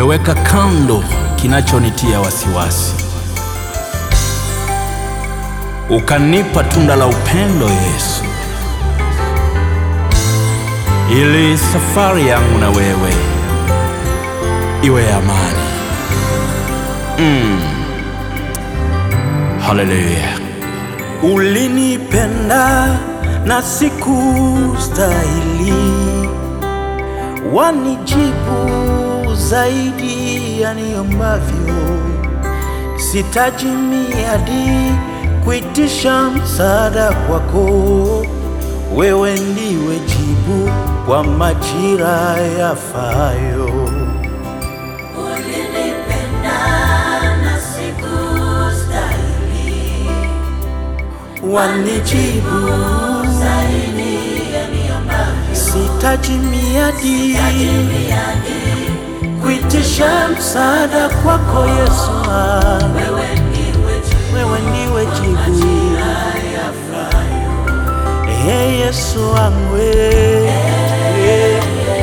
umeweka kando kinachonitia wasiwasi, ukanipa tunda la upendo Yesu, ili safari yangu na wewe iwe ya amani. Mm. Haleluya. Ulinipenda na sikustahili, wanijibu zaidi ya niyombavyo. Sitaji miadi kuitisha msaada kwako, wewe ndiwe jibu kwa majira yafayo. Ulinipenda na sikustahili, Wanijibu zaidi ya niyombavyo. sitaji miadi kuitisha msaada kwako Yesu, wangu. Wewe ndiwe jibu wewe ndiwe jibu. Ee Yesu wangu, ee.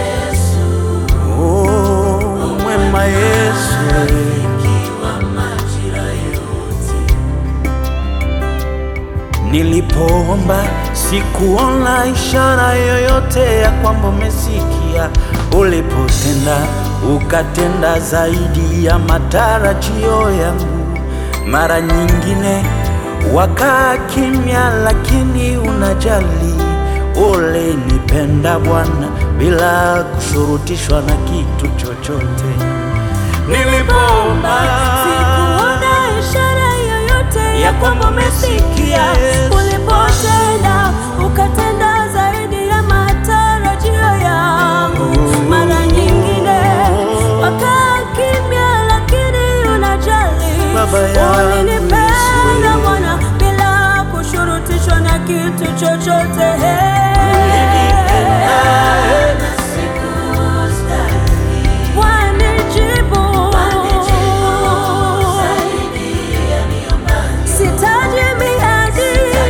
Oh, mwema Yesu, wa majira yote. nilipoomba sikuona ishara yoyote ya kwamba umesikia. Ulipotenda ukatenda zaidi ya matarajio yangu. Mara nyingine wakaa kimya, lakini unajali. Ulinipenda Bwana bila kushurutishwa na kitu chochote. Nilipoomba Sikuona ishara yoyote ya kwamba umesikia. Ulipotenda ukatenda zaidi ya matarajio yangu. Mara nyingine wakaa kimya, lakini unajali. Baba yangu Ulinipenda Yesu. Bwana bila kushurutishwa na kitu chochote. Wanijibu sitaji miadi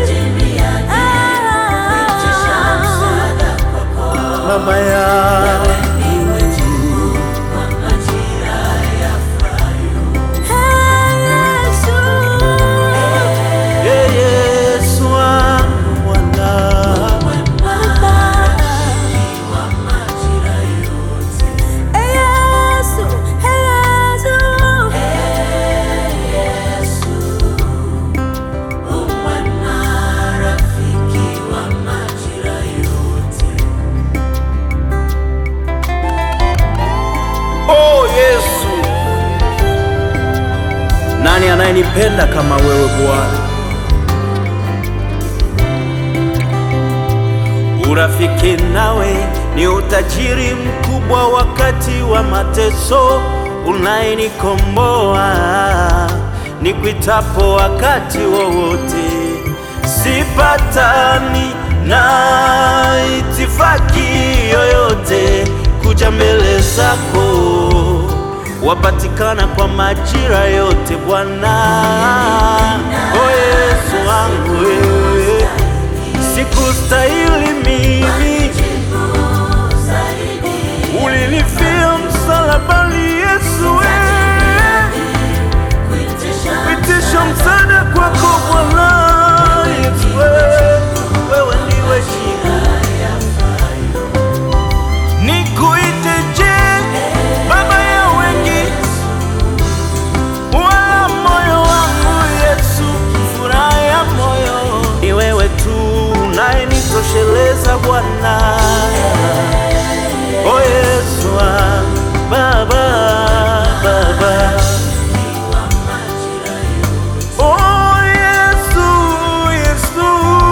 Baba yangu Ee Yesu wangu Bwana Oh Yesu, nani anayenipenda kama wewe Bwana? Urafiki nawe ni utajiri mkubwa wakati wa mateso, unayenikomboa nikuitapo wakati wowote. Sipatani na itifaki yoyote kuja mbele zako, wapatikana kwa majira yote Bwana. O Yesu wangu wewe sikustahili mimi, ulinifia msalabani Yesu, wewe pitisha msaada kwako Bwana Yesu, wewe wewe ndiwe jibu. Nikuite je, baba ya wengi, wala moyo wangu Yesu, furaha ya moyo ni wewe tu unayenitosheleza Bwana. O Yesu wangu, baba baba Oh Yesu, Yesu,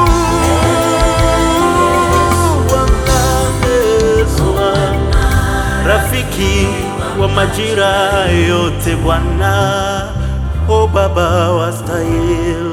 Bwana Yesu, rafiki wa majira yote Bwana, o Baba wastahili.